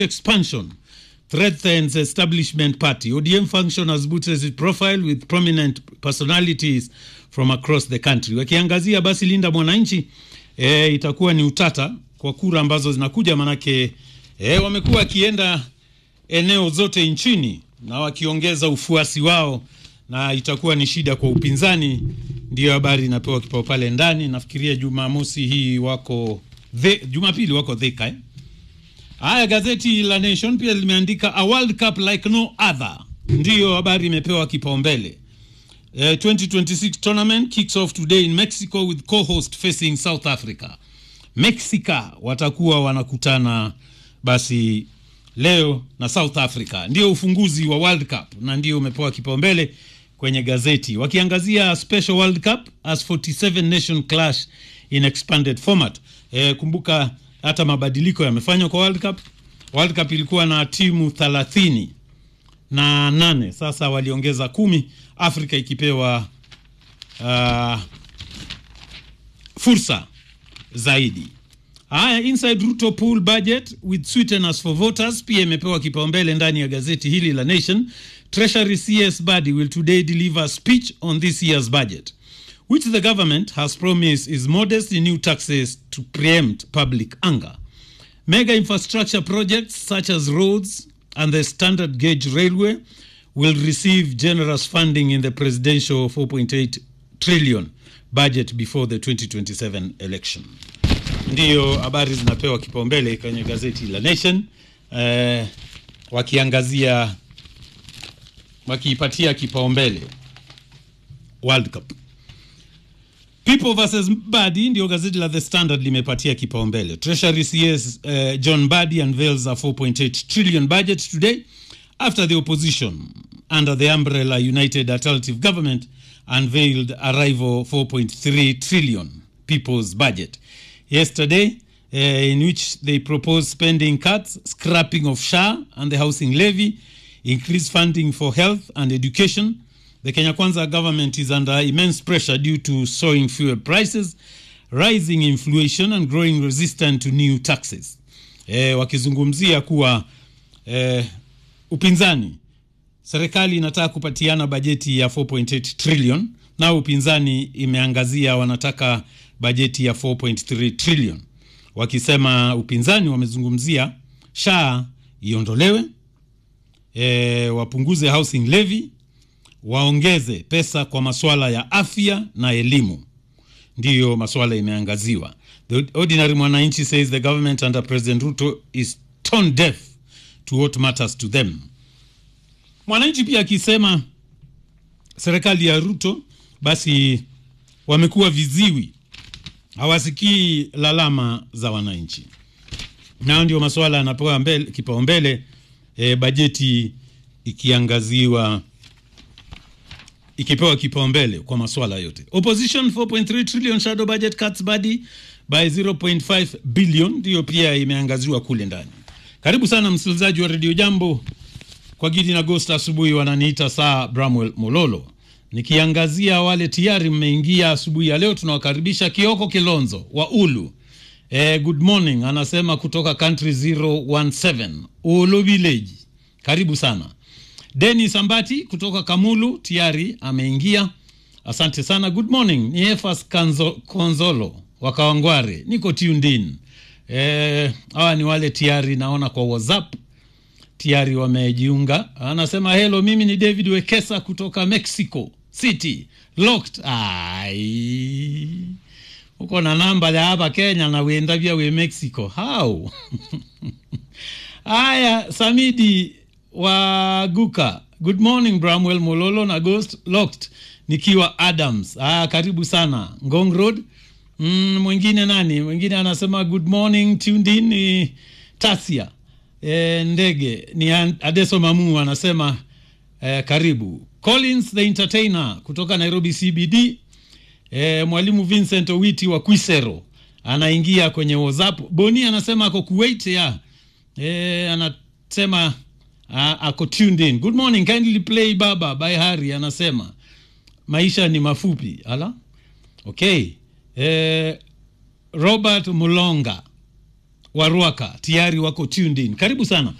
expansion threatens establishment party. ODM function has boosted its profile with prominent personalities from across the country. Wakiangazia basi Linda Mwananchi, e, itakuwa ni utata kwa kura ambazo zinakuja, manake e, wamekuwa wakienda eneo zote nchini na wakiongeza ufuasi wao, na itakuwa ni shida kwa upinzani. Ndiyo habari inapewa kipao pale ndani. Nafikiria Jumamosi hii wako the, Jumapili wako Thika eh? Haya, gazeti la Nation pia limeandika a World Cup like no other, ndiyo habari imepewa kipaumbele. Uh, 2026 tournament kicks off today in Mexico with co-host facing South Africa. Mexica watakuwa wanakutana basi leo na South Africa, ndio ufunguzi wa World Cup na ndio umepewa kipaumbele kwenye gazeti, wakiangazia special World Cup as 47 nation clash in expanded format. Eh, kumbuka hata mabadiliko yamefanywa kwa World Cup. World Cup ilikuwa na timu thelathini na nane, sasa waliongeza kumi, Afrika ikipewa uh, fursa zaidi. Haya, inside Ruto pool budget with sweeteners for voters pia imepewa kipaumbele ndani ya gazeti hili la Nation. Treasury CS Badi will today deliver a speech on this year's budget which the government has promised is modest in new taxes to preempt public anger. Mega infrastructure projects such as roads and the standard gauge railway will receive generous funding in the presidential 4.8 trillion budget before the 2027 election. Ndiyo habari zinapewa kipaumbele kwenye gazeti la Nation eh, wakiangazia wakiipatia kipaumbele World Cup. People versus Badi ndio gazeti la The Standard limepatia kipaumbele. Treasury CS uh, John Badi unveils a 4.8 trillion budget today after the opposition under the umbrella United Alternative Government unveiled a rival 4.3 trillion people's budget yesterday uh, in which they proposed spending cuts, scrapping of SHA and the housing levy, increased funding for health and education, the Kenya Kwanza government is under immense pressure due to soaring fuel prices, rising inflation and growing resistance to new taxes. E, wakizungumzia kuwa e, upinzani serikali inataka kupatiana bajeti ya 4.8 trillion na upinzani imeangazia wanataka bajeti ya 4.3 trillion, wakisema upinzani wamezungumzia SHA iondolewe, e, wapunguze housing levy waongeze pesa kwa masuala ya afya na elimu, ndiyo masuala imeangaziwa. The ordinary mwananchi says the government under President Ruto is tone deaf to what matters to them. Mwananchi pia akisema serikali ya Ruto basi wamekuwa viziwi, hawasikii lalama za wananchi, nayo ndio masuala yanapewa kipaumbele, e, bajeti ikiangaziwa ikipewa kipaumbele kwa masuala yote. Opposition 4.3 trillion shadow budget cuts body by 0.5 billion ndiyo pia imeangaziwa kule ndani. Karibu sana msikilizaji wa redio Jambo kwa Gidi na Ghost. Asubuhi wananiita saa Bramwell Mololo, nikiangazia wale tayari mmeingia asubuhi ya leo. Tunawakaribisha Kioko Kilonzo wa Ulu. Eh, good morning anasema kutoka country 017 Ulu village, karibu sana. Denis Ambati kutoka Kamulu tayari ameingia, asante sana. Good morning, ni Efas Kanzo, Konzolo wa Kawangware, niko tuned in. Eh, hawa ni wale tayari naona kwa WhatsApp tayari wamejiunga. Anasema hello, mimi ni David Wekesa kutoka Mexico City locked. Ai, uko na namba ya hapa Kenya na uenda vya we Mexico how haya Samidi wa Guka. Good morning Bramwell Mololo na Ghost Locked nikiwa Adams. Ah, karibu sana Ngong Road. Mm, mwingine nani? Mwingine anasema good morning tuned in ni Tasia. E, ndege ni Adeso Mamu anasema e, karibu. Collins the Entertainer kutoka Nairobi CBD. E, mwalimu Vincent Owiti wa Kwisero anaingia kwenye WhatsApp. Boni anasema ako Kuwait ya. E, anasema Uh, ako tuned in. Good morning, kindly play Baba by Hari anasema maisha ni mafupi. Ala, okay. Eh, Robert Mulonga wa Ruaka tayari wako tuned in. Karibu sana.